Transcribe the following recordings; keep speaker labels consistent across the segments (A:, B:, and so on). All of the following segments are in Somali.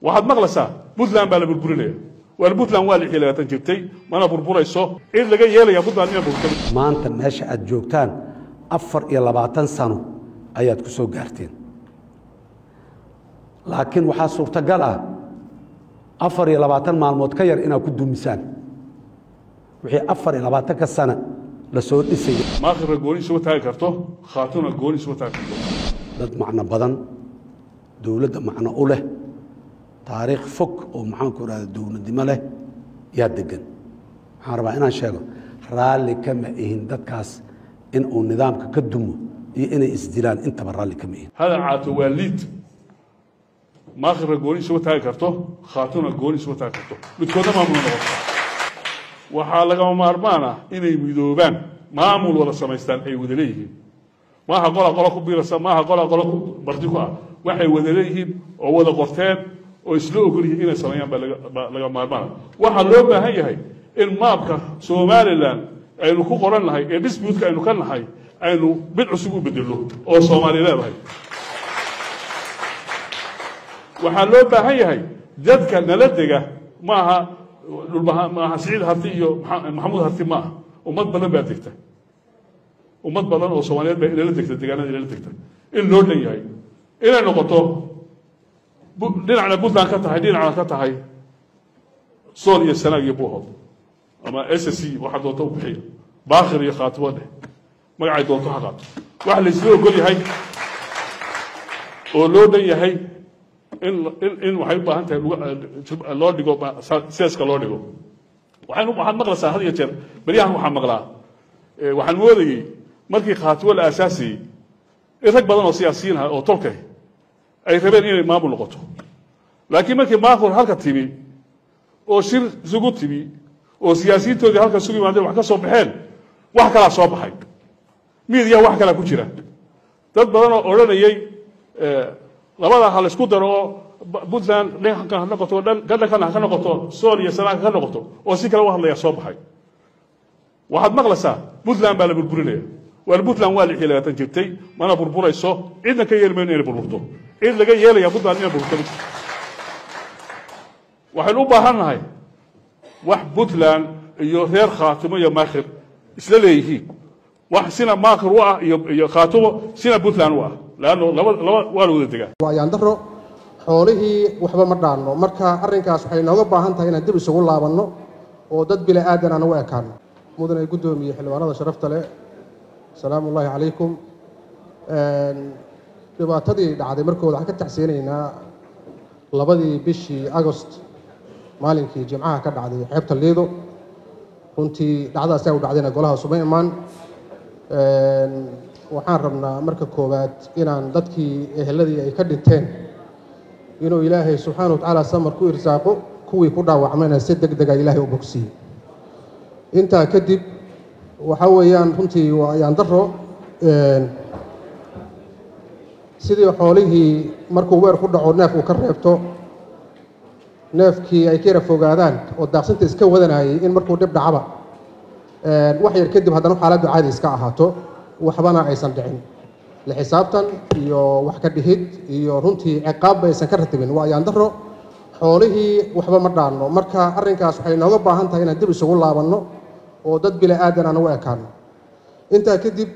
A: waxaad maqlaysaa puntland baa la burburinaya waar puntland waa lixii labaatan jirtay mana burburayso cid laga yeelaya puntland ina burburtay
B: maanta meesha aad joogtaan afar iyo labaatan sano ayaad ku soo gaarteen laakiin waxaa suurtagal ah afar iyo labaatan maalmood ka yar inaad ku dumisaan wixii afar iyo labaatanka sana la soo dhisaya
A: maakhirna gooni isuma taagi karto khaatuna gooni isuma taagi karto
B: dad macno badan dowladda macno u leh taariikh fog oo maxaanku ihahda dowladnimo leh yaa degan waxaan rabaa inaan sheego raalli kama ihin dadkaas in uu nidaamka ka dumo iyo inay isdilaan intaba raalli kama ihin
A: hadal caato waa liid maakhirna gooni isuma taagi karto khaatuna gooni isuma taagi karto midkoodna maamula noqoto waxaa lagama maarmaan ah inay midoobaan maamul wada samaystaan ay wada leeyihiin maaha qola qolo ku biirasa maaha qola qolo ku barti ku ah waxay wada leeyihiin oo wada qorteen oo isla ogol yihiin inay sameeyaan baa laga- baa laga maarmaana waxaa loo baahan yahay in maabka somalilan aynu ku qoran nahay ee disputka aynu ka nahay aynu mid cusub u bedelno oo soomaali leedahay waxaa loo baahan yahay dadka nala dega maaha dhulbaha maaha siciid harti iyo Maxa- maxamuud harti ma ah ummad badan baa degta ummad badan oo soomaaliyeed baa inala degta deegaanada inala degta in loo dhan yahay inay noqoto bu- dhinacna puntland ka tahay dhinacna ka tahay sool iyo sanaag iyo buuhood ama s c waxaa doonta u bixiya baakhir iyo khaatimo dheh magacay doonto ha qaato waxa la isla ogol yahay oo loo dhan yahay in in in waxay u baahan tahay luga- loo dhigo ba- sa- seeska loo dhigo waxaan waxaad maqlaysaa had iyo jeer beryahan waxaa maqlaa eh, waxaan moodayey markii khaatimo la aasaasayey in rag badan oo siyaasiyiin ah oo tolkay ay rabeen inay maamul noqoto laakiin markii maamul halka timi oo shir isugu timi oo siyaasiyiintoodii halka isugu yimaadeen wax ka soo baxeen wax kalaa soo baxay miidiya wax kalaa ku jira dad badan oo odhanayey eh, labada ha la isku daro oo Ba- puntland dhankan ha noqoto dhan gadhankana ha ka noqoto sool iyo sanaag ha ka noqoto oo si kale u hadlaya soo baxay waxaad maqlaysaa puntland baa la burburinaya waar puntland waa lixii labaatan jirtay mana burburayso cidna ka yeeli mayno inay burburto cid laga yeelaya puntland inay burburto waxaynu u baahan nahay wax puntland iyo reer khaatimo iyo maakhir isla leeyihiin wax sina maakhir u ah iyo iyo khaatimo sina puntland u ah leanno laba laba waa la wada degaa
C: waa yaandaro xoolihii waxba ma dhaanno marka arrinkaas waxay nooga baahan tahay inaan dib isugu laabanno oo dad bila aadan aan u ekaano mudane guddoomiye xildhibaanada sharafta leh asalaamu ullaahi calaykum dhibaatadii dhacday markooda waxaan ka tacseenaynaa labadii bishii agost maalinkii jimcaha ka dhacday xeebta liido runtii dhacdadaas ay u dhacdayna golaha suma imaan waxaan rabnaa marka koowaad inaan dadkii eheladii ay ka dhinteen inuu ilaahay subxaana wa tacaala samar ku irsaaqo kuwii ku dhaawacmayna si deg dega ilaahay u bogsiiye intaa kadib waxa weeyaan runtii waa yaandaro sidii xoolihii markuu weer ku dhaco neef uu ka reebto neefkii ay ka yara fogaadaan oo daaqsinta iska wadanayay in markuu dhib dhacaba wax yar kadib haddana xaaladdu caadi iska ahaato waxbana aysan dhicin la xisaabtan iyo wax ka dhihid iyo runtii ciqaabba aysan ka ratibin waa yaandaro xoolihii waxba ma dhaanno marka arrinkaas waxay nooga baahan tahay inaan dib isugu laabanno oo dad bila aadan aan u ekaano intaa kadib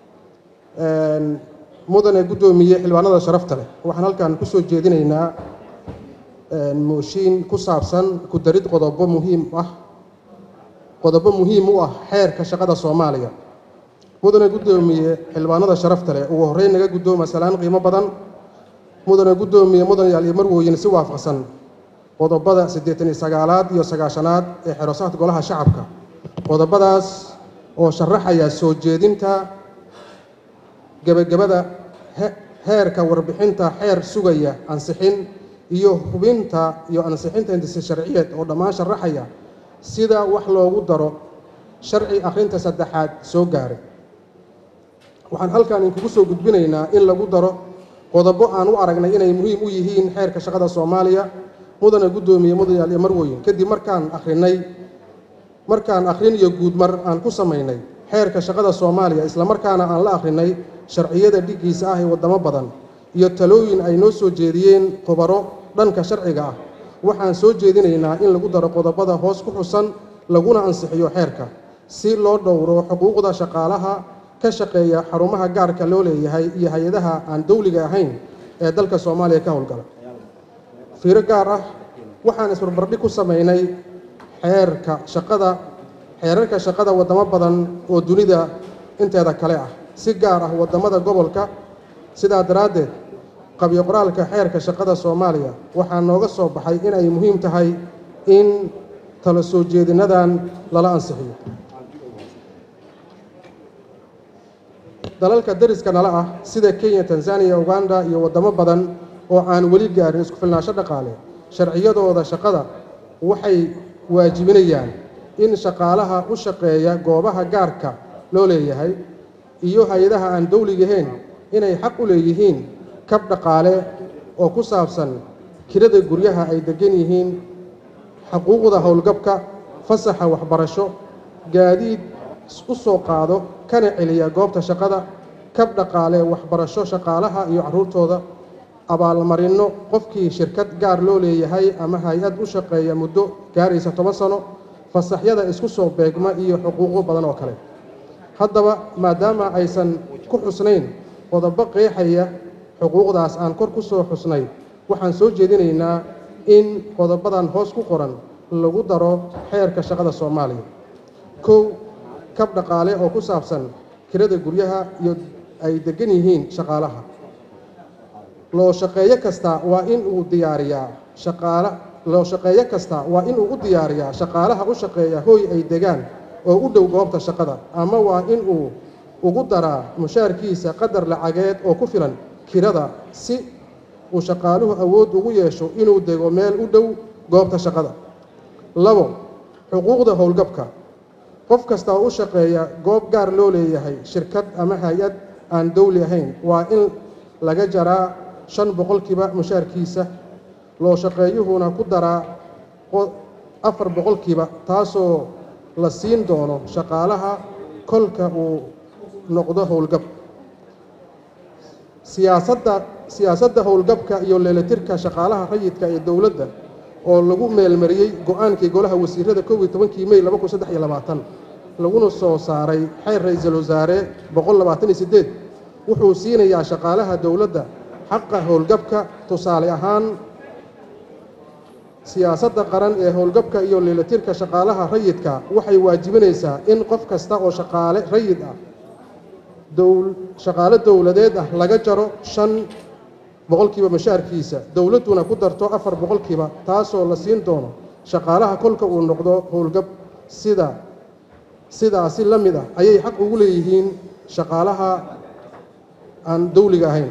C: mudane guddoomiye xildhibaanada sharafta leh waxaan halkan ku soo jeedinaynaa mooshiin ku saabsan ku darid qodobo muhiim ah qodobo muhiim u ah xeerka shaqada soomaaliya mudane guddoomiye xildhibaanada sharafta leh ugu horreyn naga guddooma salaan qiimo badan mudane guddoomiye mudanayaal iyo marwooyin si waafaqsan qodobada siddeetan iyo sagaalaad iyo sagaashanaad ee xerosaadka golaha shacabka qodobadaas oo sharaxaya soo jeedinta gebagabada he- heerka warbixinta xeer sugaya ansixin iyo hubinta iyo ansixinta intisi sharciyeed oo dhammaan sharaxaya sida wax loogu daro sharci akhrinta saddexaad soo gaaray waxaan halkan idinkugu soo gudbinaynaa in lagu daro qodobo aan u aragnay inay muhiim u yihiin xeerka shaqada soomaaliya mudane guddoomiye mudanayaal iyo marweyn kadib markaan akhrinay markaan akhrin iyo guudmar aan ku samaynay xeerka shaqada soomaaliya islamarkaana aan la akhrinay sharciyada dhiggiisa ah ee waddamo badan iyo talooyin ay noo soo jeediyeen khubaro dhanka sharciga ah waxaan soo jeedinaynaa in lagu daro qodobada hoos ku xusan laguna ansixiyo xeerka si loo dhowro xuquuqda shaqaalaha ka shaqeeya xarumaha gaarka loo leeyahay iyo hay-adaha aan dowliga ahayn ee dalka soomaaliya ka howlgala fiiro gaar ah waxaan isbarbardhig ku samaynay xeerka shaqada xeerarka shaqada waddamo badan oo dunida inteeda kale ah si gaar ah waddamada gobolka sidaa daraaddeed qabyo qoraalka xeerka shaqada soomaaliya waxaa nooga soo baxay inay muhiim tahay in tala soo jeedinadan lala ansixiyo dalalka dariska nala ah sida kenya tanzaniya uganda iyo waddamo badan oo aan weli gaarin isku filnaansho dhaqaale sharciyadooda shaqada waxay waajibinayaan in shaqaalaha u shaqeeya goobaha gaarka loo leeyahay iyo hay-adaha aan dowligahayn inay xaq u leeyihiin kab dhaqaale oo ku saabsan kirada guryaha ay degan yihiin xuquuqda howlgabka fasaxa waxbarasho gaadiid u soo qaado kana celiya goobta shaqada kab dhaqaale waxbarasho shaqaalaha iyo carruurtooda abaalmarinno qofkii shirkad gaar loo leeyahay ama hay-ad u shaqeeya muddo gaaraysa toban sano fasaxyada isku soo beegma iyo xuquuqo badan oo kale haddaba maadaama aysan ku xusnayn qodobo qeexaya xuquuqdaas aan kor ku soo xusnay waxaan soo jeedinaynaa in qodobadan hoos ku qoran lagu daro xeerka shaqada soomaaliya kow kab dhaqaale oo ku saabsan kirada guryaha iyo ay degan yihiin shaqaalaha loo shaqeeyo kasta waa in uu diyaariyaa shaqaala loo shaqeeyo kasta waa in uu u diyaariyaa shaqaalaha u shaqeeya hooy ay degaan oo u dhow goobta shaqada ama waa in uu ugu daraa mushaarkiisa qadar lacageed oo ku filan kirada si uu shaqaaluhu awood ugu yeesho inuu dego meel u dhow goobta shaqada labo xuquuqda howlgabka qof kasta oo u shaqeeya goob gaar loo leeyahay shirkad ama hay-ad aan dowli ahayn waa in laga jaraa shan boqolkiiba mushaarkiisa loo shaqeeyuhuna ku daraa afar boqolkiiba taasoo la siin doono shaqaalaha kolka uu noqdo howlgab siyaasadda siyaasadda howlgabka iyo leelatirka shaqaalaha rayidka ee dowladda oo lagu meelmariyey go-aankii golaha wasiirada kow iyo tobankii mey laba kun saddex iyo labaatan laguna soo saaray xeer ra-iisul wasaare boqol labaatan iyo siddeed wuxuu siinayaa shaqaalaha dowladda xaqa howlgabka tusaale ahaan siyaasadda qaran ee howlgabka iyo leelatirka shaqaalaha rayidka waxay waajibinaysaa in qof kasta oo shaqaale rayid ah shaqaale dowladeed ah laga jaro shan boqolkiiba mushaarkiisa dowladduna ku darto afar boqolkiiba taasoo la siin doono shaqaalaha kolka uu noqdo howlgab sida sidaasi la mid ah ayay xaq ugu leeyihiin shaqaalaha aan dowliga ahayn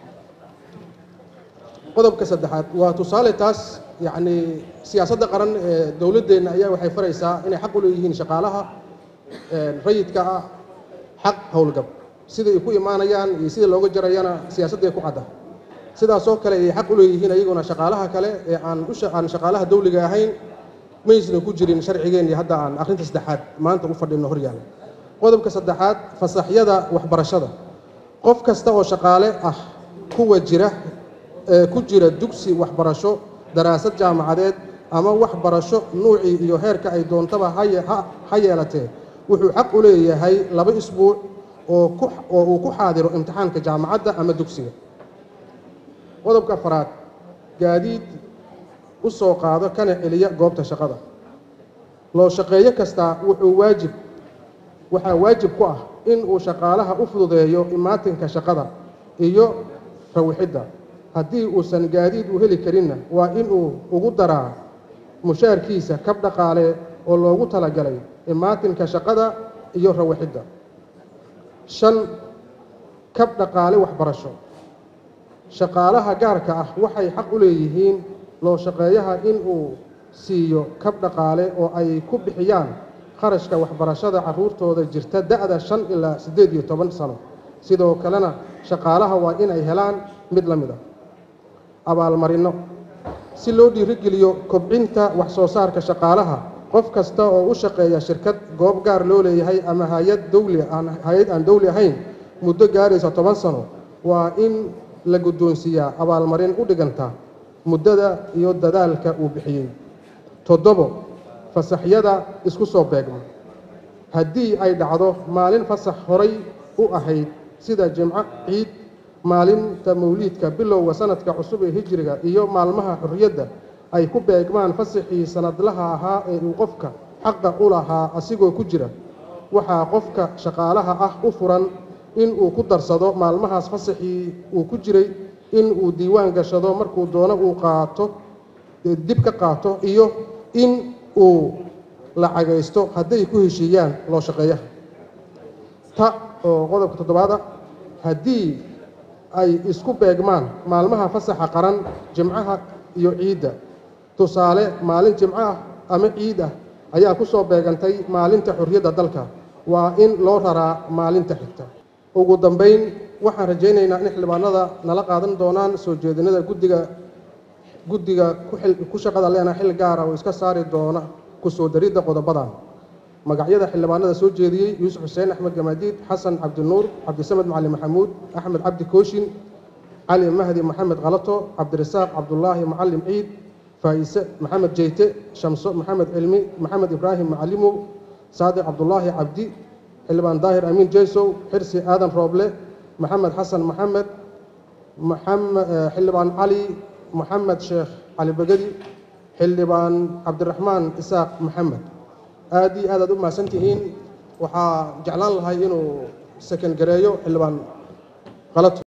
C: qodobka saddexaad waa tusaale taas yacnii siyaasadda qaran ee dowladdeenna ayaa waxay faraysaa inay xaq u leeyihiin shaqaalaha rayidka ah xaq howlgab siday ku imaanayaan iyo sida looga jarayana siyaasadday ku cadda sidaasoo kale ayay xaq u leeyihiin ayaguna shaqaalaha kale ee aan aan shaqaalaha dowliga ahayn maysna ku jirin sharcigeenii hadda aan akhrinta saddexaad maanta u fadhino horyaalla qodobka saddexaad fasaxyada waxbarashada qof kasta oo shaqaale ah kuwa jira ee ku jira dugsi waxbarasho daraasad jaamacadeed ama waxbarasho nuucii iyo heerka ay doontaba ha yeelatee wuxuu xaq u leeyahay laba isbuuc oo oo uu ku xaadiro imtixaanka jaamacadda ama dugsiga qodobka afaraad gaadiid u soo qaado kana celiya goobta shaqada loo shaqeeyo kasta wuxuu waajib waxaa waajib ku ah in uu shaqaalaha u fududeeyo imaatinka shaqada iyo rawixidda haddii uusan gaadiid u heli karinna waa inuu ugu daraa mushaarkiisa kab dhaqaale oo loogu talagalay imaatinka shaqada iyo rawixidda shan kab dhaqaale waxbarasho shaqaalaha gaarka ah waxay xaq u leeyihiin loo shaqeeyaha in uu siiyo kab dhaqaale oo ay ku bixiyaan kharashka waxbarashada carruurtooda jirta da'da shan ilaa siddeed iyo toban sano sidoo kalena shaqaalaha waa inay helaan mid la mid a abaalmarinno si loo dhiirigeliyo kobcinta wax soo saarka shaqaalaha qof kasta oo u shaqeeya shirkad goob gaar loo leeyahay ama hay-ad dowli aan hay-ad aan dowli ahayn muddo gaaraysa toban sano waa in la guddoonsiiyaa abaalmarin u dhiganta muddada iyo dadaalka uu bixiyey toddobo fasaxyada isku soo beegma haddii ay dhacdo maalin fasax horay u ahayd sida jimco ciid maalinta mawliidka bilowga sanadka cusub ee hijriga iyo maalmaha xorriyadda ay ku beegmaan fasaxii sanadlaha ahaa ee uu qofka xaqa u lahaa asigoo ku jira waxaa qofka shaqaalaha ah u furan in uu ku darsado maalmahaas fasaxii uu ku jiray in uu diiwaan gashado markuu doono uu qaato dib ka qaato iyo in uu lacagaysto hadday ku heshiiyaan loo shaqeeyaha ta oo qodobka toddobaada haddii ay isku beegmaan maalmaha fasaxa qaran jimcaha iyo ciidda tusaale maalin jimco ah ama ciid ah ayaa ku soo beegantay maalinta xorriyadda dalka waa in loo raraa maalinta xigta ugu dambayn waxaan rajaynaynaa in xildhibaanada nala qaadan doonaan soo jeedinada guddiga guddiga ku shaqada leena xil gaara oo iska saari doona ku soo daridda qodobadan magacyada xildhibaanada soo jeediyey yuusuf xuseen axmed gamaadiid xasan cabdinuur cabdisamed macali maxamuud axmed cabdi kooshin cali mahdi maxamed khalato cabdirasaaq cabdulaahi macalim ciid faa'ise maxamed jeyte shamso maxamed cilmi maxamed ibraahim macalimow saadiq cabdulaahi cabdi xildhibaan daahir amiin jeysow xirsi aadan rooble maxamed xasan maxamed xildhibaan cali maxamed sheekh cali begedi xildhibaan cabdiraxmaan isaaq maxamed aad iyo aad aad u mahadsan tihiin waxaa jeclaan lahay inuu sakan gareeyo xildhibaan khalato